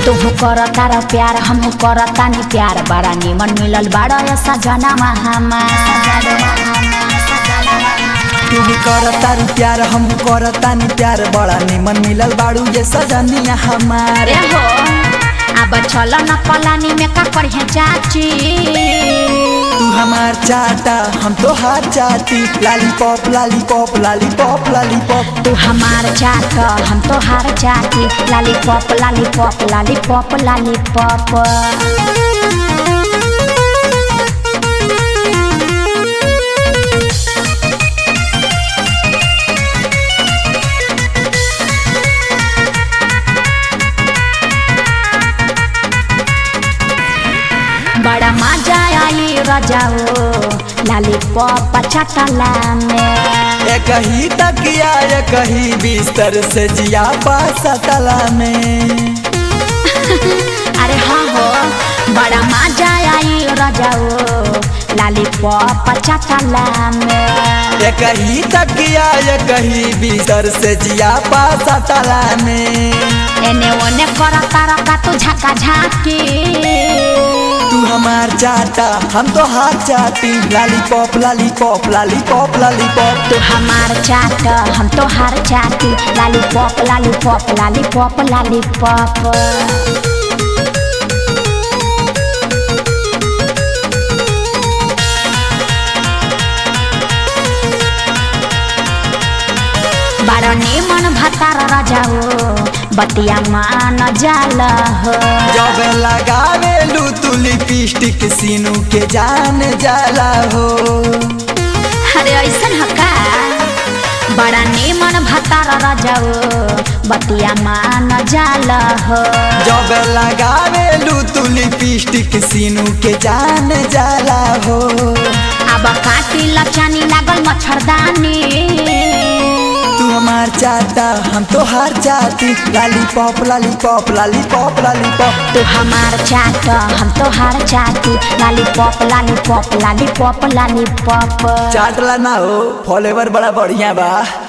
तुहू कर तारा प्यार हमहू कर तानी प्यार बड़ा निमन मिलल बाड़ा ऐसा जनमा हमार तू भी कर तारू प्यार हम कर तानी प्यार बड़ा निमन मिलल बाड़ू ये सजनिया हमारे अरे हो अब चलो न पलानी में का करिए चाची तू हमार चाटा हम तो हार चाटी लालीपॉप लालीपॉप लालीपॉप लालीपॉप तू हमार चाट हम तो हार चाटी लालीपॉप लालीपॉप लालीपॉप लालीपॉप बड़ा मजा आई रजाओ लालीपॉप चटला में एक ही तकिया एक ही बिस्तर से जिया पासतला में अरे हाँ हो बड़ा मजा आई रजाओ लालीपॉप चटला में एक ही तकिया एक ही बिस्तर से जिया पासतला में एने ओने कर तारा का तू झका झाकी तू हमार चाटा हम तो हार चाटी लालीपॉप लालीपॉप लालीपॉप लालीपॉप तू हमार चाट हम तो हार चाटी लालीपॉप लालीपॉप लालीपॉप लालीपॉप बड़ा निमन भतार रजाओ बतिया मान जाल हो जब लगावे लू तू लिपस्टिक सीनू के जान जाला हो अरे ऐसन हका बड़ा निमन भतार रजाओ बतिया मान जाल हो जब लगावे लू तू लिपस्टिक सीनू के जान जाला हो अब काटी लचानी लागल मच्छरदानी तू हमार चाटा हम तो हार चाटी लालीपॉप लालीपॉप लालीपॉप लालीपॉप तू हमार चाट हम तो हार चाटी लालीपॉप लालीपॉप लालीपॉप लालीपॉप चाटला ना हो फॉलोवर बड़ा बढ़िया बा